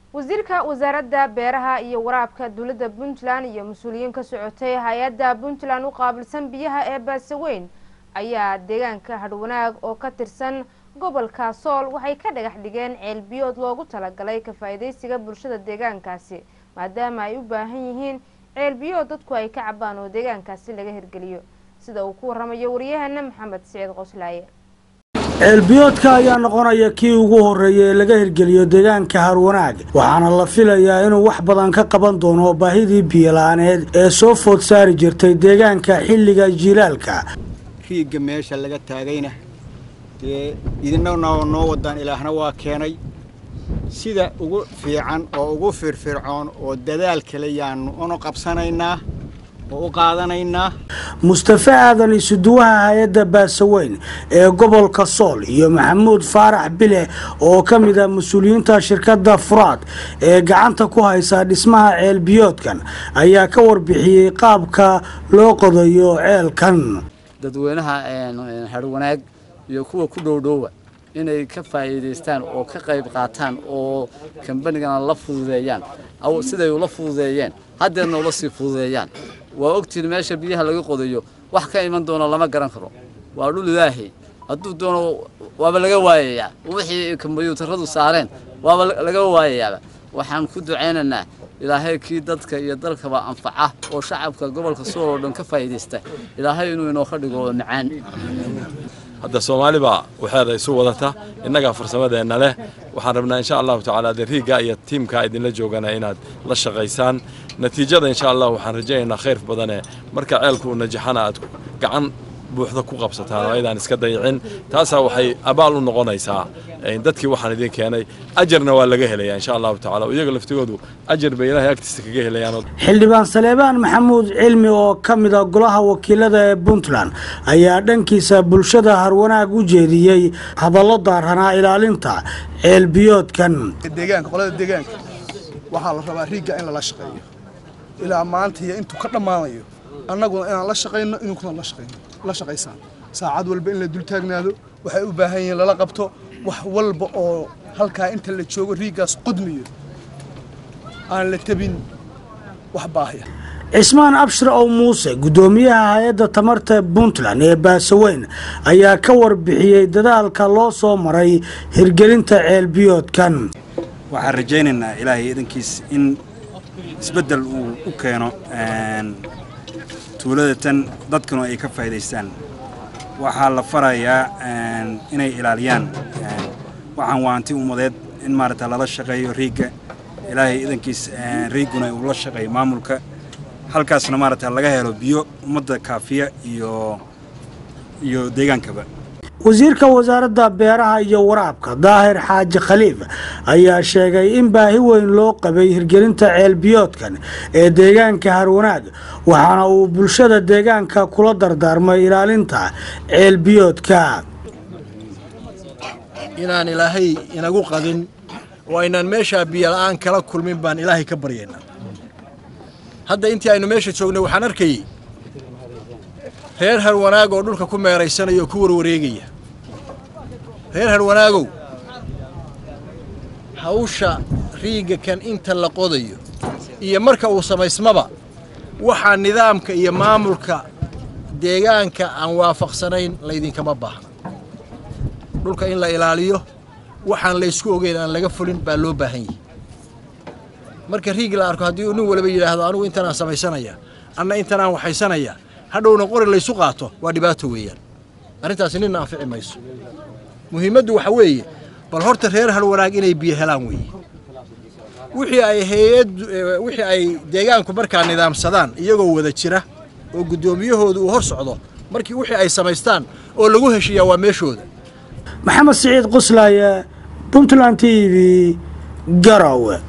wasiirka wasaaradda beeraha iyo waraabka dowladda puntland iyo mas-uuliyiin ka socotay hay-adda puntland u qaabilsan biyaha ee baasaweyn ayaa deegaanka hadhwanaag oo ka tirsan gobolka sool waxay ka dhagax dhigeen ceelbiyood loogu talagalay ka faa-iideysiga bulshada deegaankaasi maadaama ay u baahan yihiin ceelbiyood dadku ay ka cabaan oo deegaankaasi laga hirgeliyo sida uu ku waramayo wariyahana maxamed siciid qoslaaye ceelbiyoodka ayaa noqonaya kii ugu horreeya ee laga hirgeliyo deegaanka harwanaag waxaana la filayaa inuu wax badan ka qaban doono baahidii biyola-aaneed ee soo food saari jirtay deegaanka xilliga jiilaalka riigga meesha laga taagayna dee idina noo wadaan ilaahna waa keenay sida ugu fiican oo ugu firfircoon oo dadaal kale yaanu unu qabsanaynaa oo u qaadanaynaa mustafe aadan isuduwaha hay-adda baasaweyn ee gobolka sool iyo maxamuud faarax bile oo ka mid ah mas-uuliyiinta shirkadda furaad ee gacanta ku haysa dhismaha ceelbiyoodkan ayaa ka warbixiyey qaabka loo qodayo ceelkan dadweynaha harwanaag iyo kuwa ku dhowdhoowa inay ka faa'iidaystaan oo ka qayb qaataan oo kambanigana la fududeeyaan siday ula fududeeyeen haddeerna ula sii fududeeyaan waa ogtiin meesha biyaha laga qodayo wax ka iman doona lama garan karo waa dhul ilaahay hadduu doono waaba laga waayayaa wixii kombyuutaradu saareen waaba laga waayayaaba waxaan ku ducaynaynaa ilaahay kii dadka iyo dalkaba anfaca oo shacabka gobolka sool oo dhan ka faa'iidaysta ilaahay inuu inoo ka dhigo macaan hadda soomaali baa waxeeda isu wadata innagaa farsamadeenna leh waxaan rabnaa insha allahu tacaala dee riigga iyo tiimkaa idinla joogana inaad la shaqaysaan natiijada insha allah waxaan rajaynaynaa khayr badane marka ceelku uu najaxana aad gacan buuxda ku qabsataan oo aydaan iska dayicin taasaa waxay abaal u noqonaysaa dadkii waxaan idin keenay ajarna waa laga helayaa insha allahu tacala iyaga laftigoodu ajar bay ilaahay agtiisa kaga helayaan xildhibaan saleebaan maxamuud cilmi oo ka mid a golaha wakiilada ee puntland ayaa dhankiisa bulshada harwanaag u jeediyey hadallo daaranaa ilaalinta ceelbiyoodkan deegaanka qolada deegaanka waxaa la rabaa riigga in lala shaqeeyo ilaa maanta iyo intuu ka dhammaanayo annaguna inaan la shaqayno inunkuna la shaqayno la shaqaysaan saacad walba in la dul taagnaado waxay u baahan yihiin lala qabto wax walba oo halkaa inta la joogo riiggaas qudmiyo aan la tabin wax baahya cismaan abshir ow muuse guddoomiyaha hay-adda tamarta puntland ee baasaweyn ayaa ka warbixiyey dadaalka loo soo maray hirgelinta ceelbiyoodkan waxaan rajaynaynaa ilaahay idankiis in isbeddel uu u keeno tuulada tan dadkuna ay ka faa'iidaystaan waxaa la farayaa inay ilaaliyaan waxaan waanti ummadeed in maaragta lala shaqeeyo riigga ilaahay idankiis riigguna uu la shaqeeyo maamulka halkaasna maaragta laga helo biyo ummadda kaafiya iyo iyo deegaankaba wasiirka wasaaradda beeraha iyo waraabka daahir xaaji khaliif ayaa sheegay in baahi weyn loo qabay hirgelinta ceelbiyoodkan ee deegaanka harwanaag waxaana uu bulshada deegaanka kula dardaarmay ilaalinta ceelbiyoodka inaan ilaahay inagu qadin oo aynaan meeshaa biyola'aan kala kulmin baan ilaahay ka baryaynaa hadda intii aynu meesha joognay waxaan arkayey reer harwanaag oo dhulka ku meeraysanaya oo ku warwareegaya reer harwanaagow hawsha riigga kan inta la qodayo iyo marka uu samaysmaba waxaa nidaamka iyo maamulka deegaanka aan waafaqsanayn laydinkama baahna dhulka in la ilaaliyo waxaan laysku ogeyn aan laga fulin baa loo baahan yahi marka riig la arko haddii nin waliba yidhaahdo anigu intanaan samaysanaya anna intanaan waxaysanaya hadhowna qori laysu qaato waa dhibaato weeyaan arrintaasi ninna anfici mayso muhiimaddu waxa weeye bal horta reer harwanaag inay biyo helaan weeye wixii ay hay-ad wixii ay deegaanku markaa nidaamsadaan iyagoo wada jira oo guddoomiyahoodu uu hor socdo markii wixii ay samaystaan oo lagu heshiiyaa waa meeshooda maxamed siciid qoslaaye puntland t v garowe